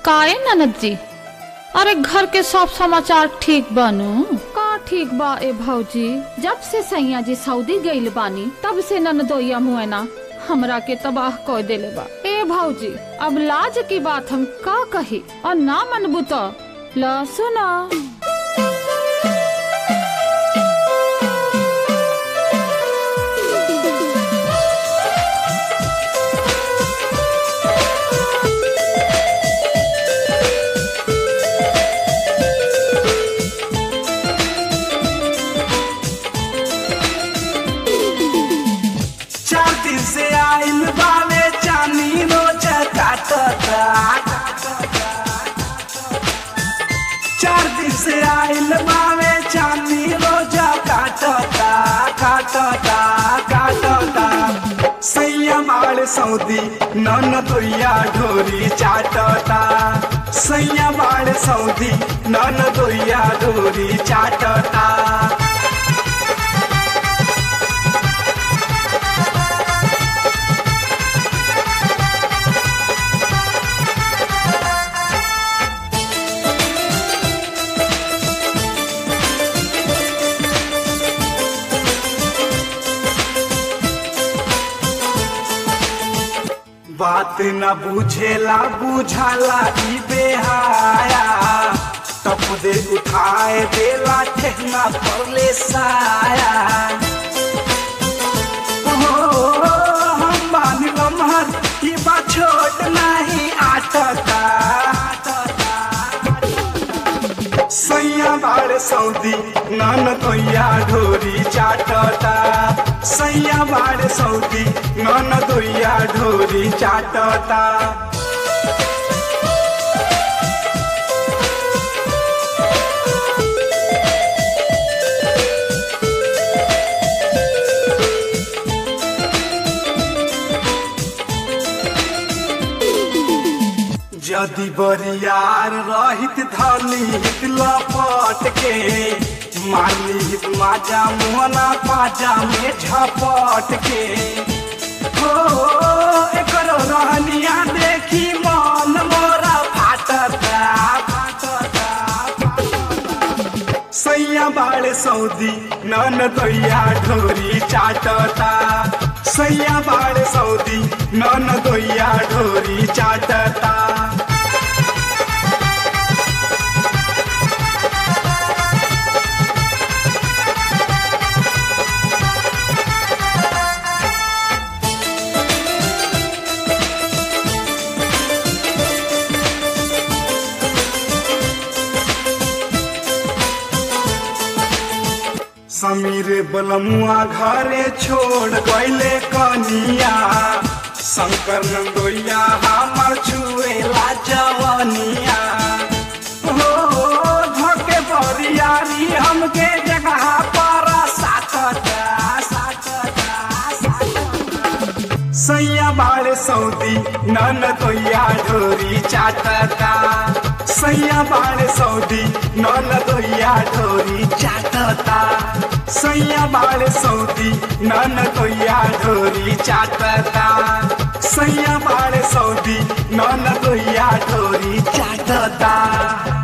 काए ननद जी अरे घर के सब समाचार ठीक बानू का ठीक बा ए भौजी जब से सैया जी सऊदी गइल बानी तब से ननदोया मुएना हमरा के तबाह कर देले बा ए भौजी अब लाज की बात हम का कही और ना मनबू तो ला सुना चार दिन से आइल बावे चानी रोज काटता चार दिन से आइल बावे चानी रोज काटता काटता काटता सैया मार सऊदी नन दोया ढोरी चाटता सैया मार सऊदी नन दोया ढोरी चाटता बात न बुझेला बुझाला ई बेहाया टप दे उठाए देला ठेहना परले साया ओ, हम मान लम्हर ई बा छोट नहीं आटता सैया बाड़ सऊदी नन दोया ढोरी चाटता सैया बाड़ सऊदी नन दोया ढोरी चाटता यदि बरियार रहित धनी हित लपट के मारली हित माजा मोहना पाजा में झपट के हो एकर रहनिया देखी मन मोरा फाटता फाटता सैया बाड़ सऊदी नन दोया ढोरी चाटता सैया बाड़ सऊदी नन दोया ढोरी चाटता समीर बलमुआ घरे छोड़ गईले कनिया शंकर नंदोया हमर छुएला जवनिया हो धके बरियारी हमके जगह पर साटता साटता साटता सैया बाड़ सऊदी नन दोया ढोरी चाटता सैया बाड़ सऊदी नन दोया ढोरी चाटता सैया बाड़ सऊदी नन दोया ढोरी चाटता सैया बाड़ सऊदी नन दोया ढोरी चाटता